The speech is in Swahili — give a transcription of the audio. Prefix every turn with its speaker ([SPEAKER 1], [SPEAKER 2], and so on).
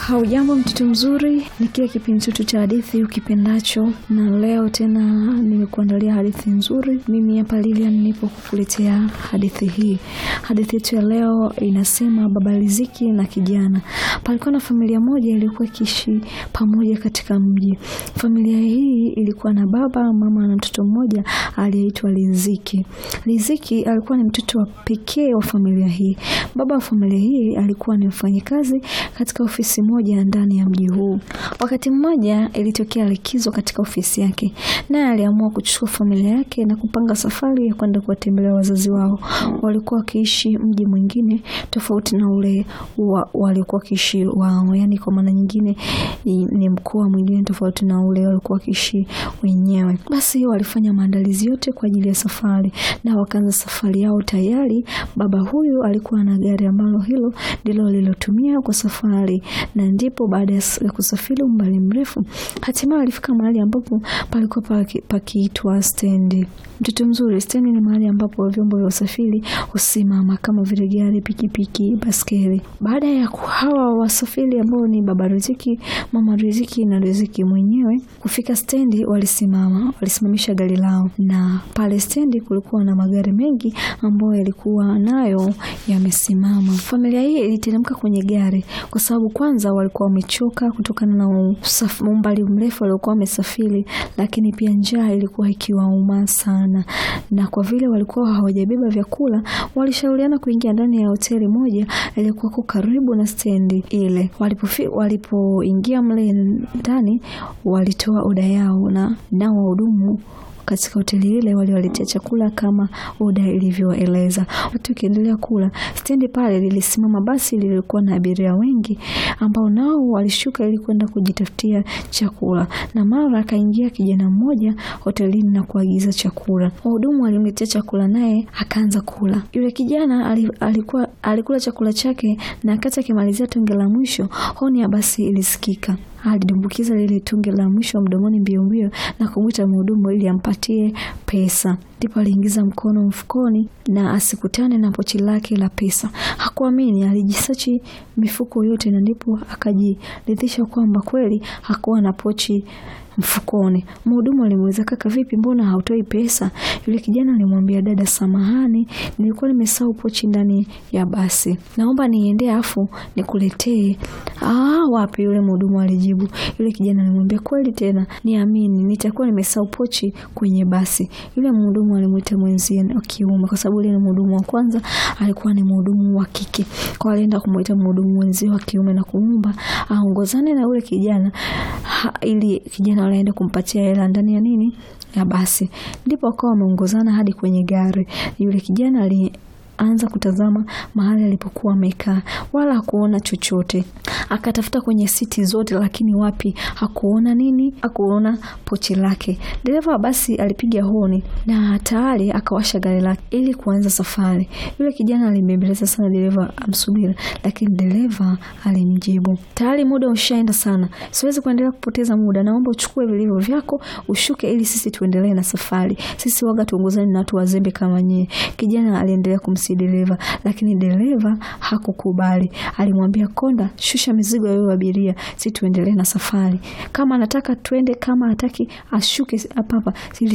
[SPEAKER 1] Haujambo mtoto mzuri, ni kile kipindi chetu cha hadithi ukipendacho, na leo tena nimekuandalia hadithi nzuri. Mimi hapa Lilian nipo kukuletea hadithi hii. Hadithi yetu ya leo inasema baba Riziki na kijana. Palikuwa na familia moja iliyokuwa ikiishi pamoja katika mji. Familia hii ilikuwa na baba, mama na mtoto mmoja aliyeitwa Riziki. Riziki alikuwa ni mtoto wa pekee wa familia hii. Baba wa familia hii alikuwa ni mfanyikazi katika ofisi moja ndani ya mji huu. Wakati mmoja ilitokea likizo katika ofisi yake, naye aliamua kuchukua familia yake na kupanga safari ya kwenda kuwatembelea wazazi wao. Walikuwa wakiishi mji mwingine tofauti na ule wa, walikuwa wakiishi wao, yani kwa maana nyingine ni mkoa mwingine tofauti na ule walikuwa wakiishi wenyewe. Basi walifanya maandalizi yote kwa ajili ya safari na wakaanza safari yao tayari. Baba huyu alikuwa na gari ambalo hilo ndilo lilotumia kwa safari na ndipo baada ya kusafiri umbali mrefu hatimaye walifika mahali ambapo palikuwa pakiitwa stendi. Mtoto mzuri, stendi ni mahali ambapo vyombo vya usafiri husimama kama vile gari, pikipiki, baskeli. Baada ya hawa wasafiri ambao ni baba Riziki, mama Riziki na Riziki mwenyewe kufika stendi, walisimama, walisimamisha gari lao, na pale stendi kulikuwa na magari mengi ambayo yalikuwa nayo yamesimama. Familia hii iliteremka kwenye gari kwa sababu kwanza walikuwa wamechoka kutokana na umbali mrefu waliokuwa wamesafiri, lakini pia njaa ilikuwa ikiwauma sana, na kwa vile walikuwa hawajabeba vyakula, walishauriana kuingia ndani ya hoteli moja iliyokuwa karibu na stendi ile. Walipoingia walipo mle ndani, walitoa oda yao na nao wahudumu katika hoteli ile waliwaletea chakula kama oda ilivyoeleza. Watu wakiendelea kula, stendi pale lilisimama basi lilikuwa na abiria wengi ambao nao walishuka ili kwenda kujitafutia chakula, na mara akaingia kijana mmoja hotelini na kuagiza chakula. Wahudumu walimletea chakula, naye akaanza kula. Yule kijana alikuwa alikula chakula chake, na akati akimalizia tonge la mwisho, honi ya basi ilisikika. Alidumbukiza lile tonge la mwisho mdomoni mbio mbio na kumwita mhudumu ili ampatie pesa. Ndipo aliingiza mkono mfukoni na asikutane na pochi lake la pesa. Hakuamini, alijisachi mifuko yote na ndipo akajiridhisha kwamba kweli hakuwa na pochi mfukoni. Mhudumu alimuuliza, kaka, vipi, mbona hautoi pesa? Yule kijana alimwambia, dada, samahani, nilikuwa nimesahau pochi ndani ya basi, naomba niende afu nikuletee. Ah, wapi? Yule mhudumu alijibu. Yule kijana alimwambia, kweli tena, niamini, nitakuwa nimesahau pochi kwenye basi. Yule mhudumu alimwita mwenzie wa kiume, kwa sababu yule ni mhudumu wa kwanza alikuwa ni mhudumu wa kike, kwa alienda kumwita mhudumu mwenzie wa kiume na kumwomba aongozane na yule kijana ha, ili kijana walienda kumpatia hela ndani ya nini ya basi. Ndipo akawa wameongozana hadi kwenye gari. Yule kijana alianza kutazama mahali alipokuwa amekaa, wala hakuona chochote. Akatafuta kwenye siti zote, lakini wapi, hakuona nini, hakuona pochi lake. Dereva wa basi alipiga honi na tayari akawasha gari lake ili kuanza safari. Yule kijana alimbembeleza sana dereva amsubiri, lakini dereva alimjibu, tayari muda ushaenda sana, siwezi kuendelea kupoteza muda, naomba uchukue vilivyo vyako ushuke, ili sisi tuendelee na safari. Sisi waga tuongozani na watu wazembe kama nyie. Kijana aliendelea kumsii dereva, lakini dereva hakukubali. Alimwambia, konda, shusha mizigo ya wewe abiria, si tuendelee na safari. Kama anataka twende, kama hataki ashuke hapa hapa.